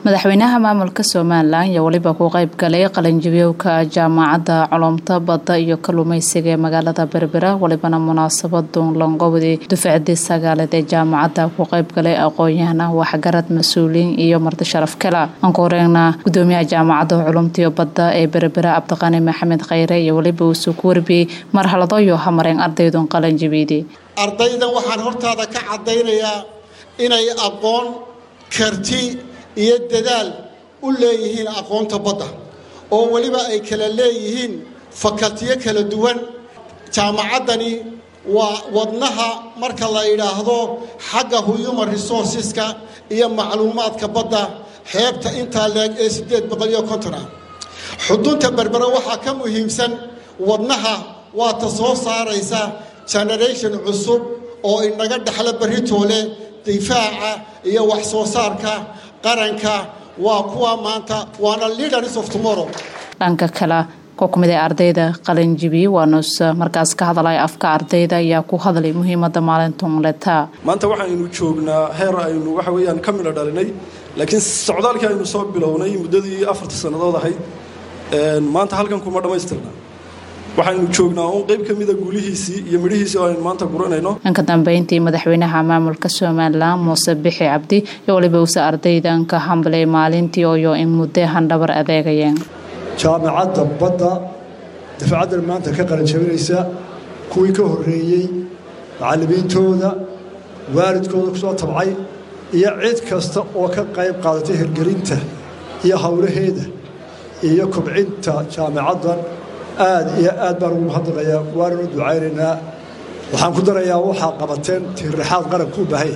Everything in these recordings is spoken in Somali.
madaxweynaha maamulka somalilan ayaa weliba ku qayb galay qalinjibiyowka jaamacadda culumta badda iyo kalluumeysiga ee magaalada berbera welibana munaasabadun lanqowdii dufcadii sagaaleed ee jaamacadda ku qayb galay aqoon-yahana waxgarad mas-uuliyiin iyo marti sharaf kala aan ku horeegna gudoomiyaha jaamacadda culumtaiyo badda ee berbera cabdiqani maxamed khayre iyo weliba uusuu ku warbiyey marhalado iyo hamareen ardaydun qalinjibiyadii ardaydan waxaan hortaada ka caddaynayaa inay aqoon karti iyo dadaal u leeyihiin aqoonta badda oo weliba ay kala leeyihiin fakaltiyo kala duwan jaamacaddani waa wadnaha marka la yidhaahdo xagga human resourceska iyo macluumaadka badda xeebta intaa leeg ee siddeed boqol iyo konton ah xudunta berbera waxaa ka muhiimsan wadnaha waata soo saaraysa generation cusub oo inaga dhexla berritoole difaaca iyo wax soo saarka qaranka waa kuwa maanta waana leaders of tomorrow dhanka kale ku kumid ee ardayda qalinjibi waanuus markaas ka hadlay afka ardayda ayaa ku hadlay muhiimada maalintunleta maanta waxaynu joognaa heer aynu waxa weyaan ka midho dhalinay laakiin socdaalkii aynu soo bilownay muddadii afarta sannadood ahayd maanta halkan kuma dhammaystirna waxaynu joognaa uun qayb ka mida guulihiisii iyo midhihiisii oo aynu maanta guranayno dhanka dambeyntii madaxweynaha maamulka somalilan muuse bixi cabdi iyo waliba uuse ardaydan ka hambalay maalintii oyo in muddo handhabar adeegayeen jaamacadda badda dafcaddan maanta ka qaranjabinaysa kuwii ka horreeyey macallimiintooda waalidkooda ku soo tabcay iyo cid kasta oo ka qayb qaadatay hirgelinta iyo howlaheeda iyo kobcinta jaamacaddan aad iyo aad baan ugu mahadnaqayaa waananu ducaynaynaa waxaan ku darayaa waxaa qabateen tiirraxaad qaranku u baahanya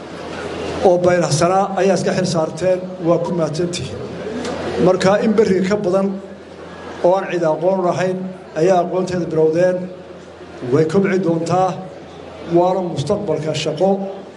oo baylahsanaa ayaa iska xil saarteen waa ku mahadsantihi markaa in berriga ka badan oo aan cid aqoon lahayn ayaa aqoonteeda bilowdeen way kobci doontaa waana mustaqbalka shaqo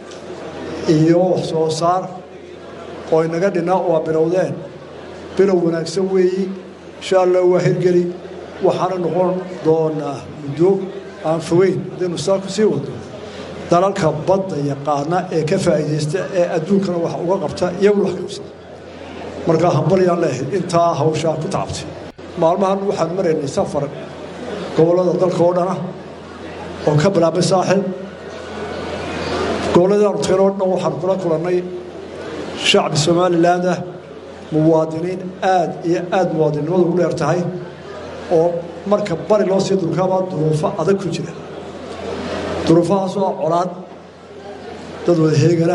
iyo wax soo saar oo inaga dhinaa oo aa bilowdeen bilow wanaagsan weeyi insha allah waa hirgeli waxaana noqon doonaa muddo aan fogeyn haddaynu saa ku sii wado dalalka badda yaqaana ee ka faa'iidaysta ee adduunkana wax uga qabta iyaguna wax kabsada markaa hambalyaan leehay intaa hawshaa ku tacabtay maalmahan waxaan maraynay safar gobollada dalka oo dhana oo ka bilaabay saaxil gobolladaanu tageen oo dhan waxaan kula kulannay shacbi somaliland ah muwaadiniin aad iyo aad muwaadinnimadu ugu dheer tahay oo marka bari loo sii durkaabaa duruufo adag ku jira duruufahaasoo colaad dad wada heegana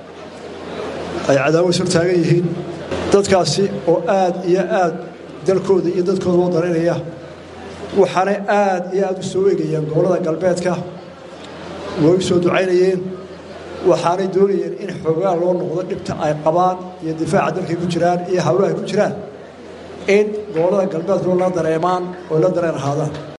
ay cadaawas hor taagan yihiin dadkaasi oo aad iyo aad dalkooda iyo dadkooda loo daraynaya waxaanay aad iyo aad u soo eegayeen gobollada galbeedka way u soo ducaynayeen waxaanay doonayeen in xoogaa loo noqdo dhibta ay qabaan iyo difaaca dalkay ku jiraan iyo hawlaha ay ku jiraan in gobollada galbeedkoo la dareemaan oo la dareen ahaadaan